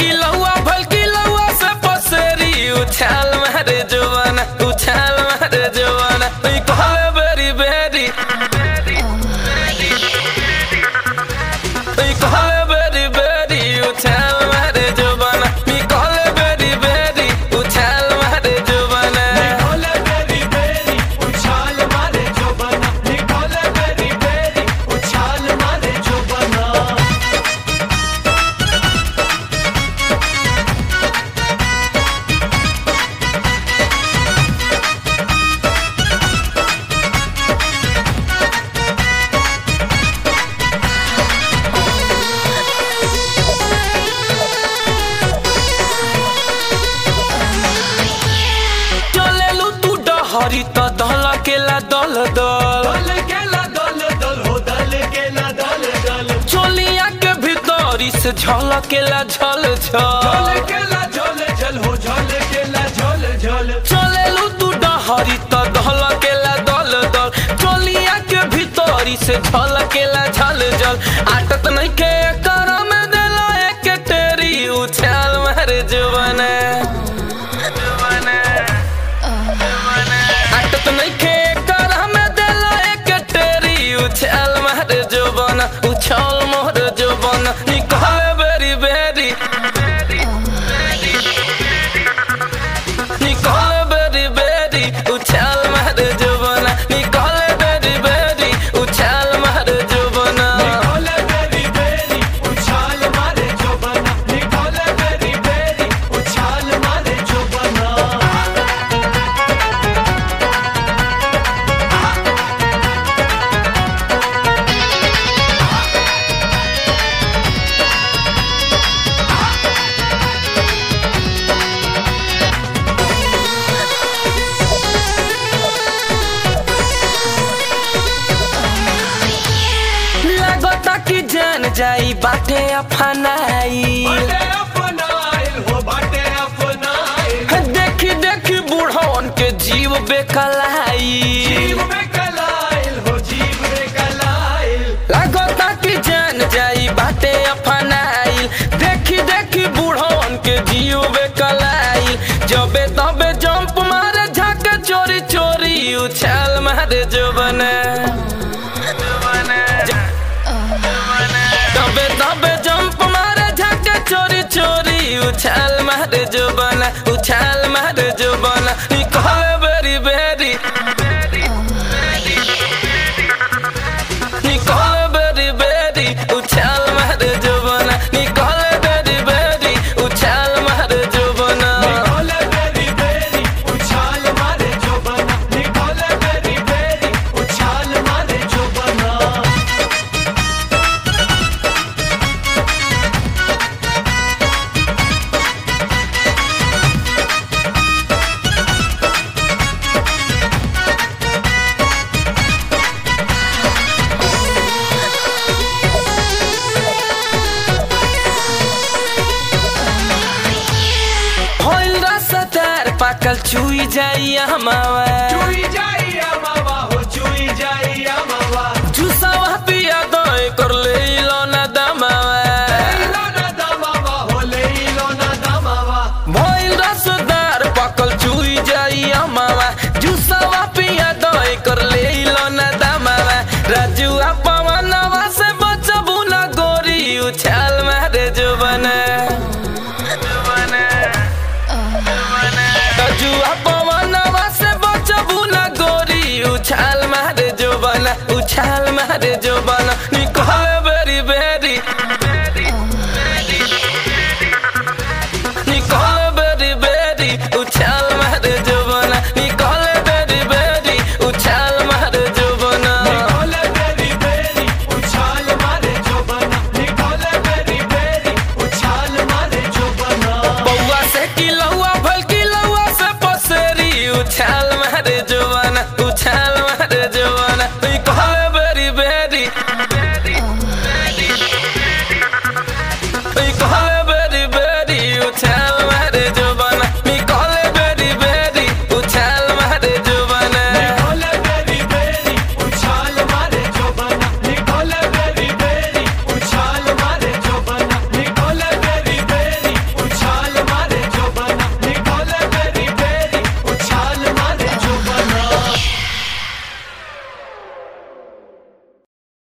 ई लौआ भलकी लौआ से पसेरी उछाल मारे जवाना उछाल मारे जवाना ई कहले बेरी बेरी ई कहले बेरी बेरी उछाल मारे जवाना ई कहले बेरी बेरी उछाल मारे जवाना निकोले बेरी बेरी उछाल मारे जो बना निकोले बेरी बेरी उछाल मारे जो बना चलेलू तू डहरी त दल केला दल दल दल केला दल दल हो दल केला दल दल चोलिया के भीतरी से झलकेला झल झल झल केला झल झल हो झल केला झल झल चलेलू तू डहरी त दल केला दल दल चोलिया के भीतरी से झलकेला झल झल आटत नहीं के कर में देला एक तेरी उछाल मारे जुबाने आटत नहीं के कर में देला एक तेरी उछाल मारे जुबाना उछाल मोर जुबाना निकले बेरी बेरी निकले बेरी बेरी उछाल मारे जुबाना निकले बेरी बेरी उछाल मारे जुबाना निकोले बेरी बेरी उछाल मारे जो बना निकोले बेरी बेरी उछाल मारे जो बना लगता कि जान जाई बाटे अफनाई बाटे अपनाइल हो बाटे अपनाइल देखी देखी बूढ़वन के जीव बेकलाई जीव में कलाइल हो जीव में कलाइल लगता कि जान जाई बाटे अफनाई देखी देखी बूढ़वन के जीव बेकलाई जबे तबे जंप मारे झक चोरी चोरी उछाल मारे जुबने तबे तबे जंप मारे झक चोरी चोरी उछाल मारे जुबना उछाल मारे जुबना निकले बेरी बेरी निकले बेरी बेरी उछाल मारे जुबना निकले बेरी बेरी उछाल मारे जुबना निकोले बेरी बेरी उछाल मारे जो बना निकोले बेरी बेरी उछाल मारे जो बना होइल रसदार पाकल चुई जाई हमावा चुई जाई अमावा हो चुई जाई अमावा जुसावा पिया दय कर ले लो ना दमावा लेलो ना दमावा हो लेलो ना दमावा भइल रसदार पाकल चुई जाई हमावा जुसावा पिया दय कर ले लो ना दमावा राजू पवनवा से बचबू ना गोरी उछाल मारे जुबने राजू पवनवा से बचबू ना गोरी उछाल मारे जुबना उछाल मारे जुबना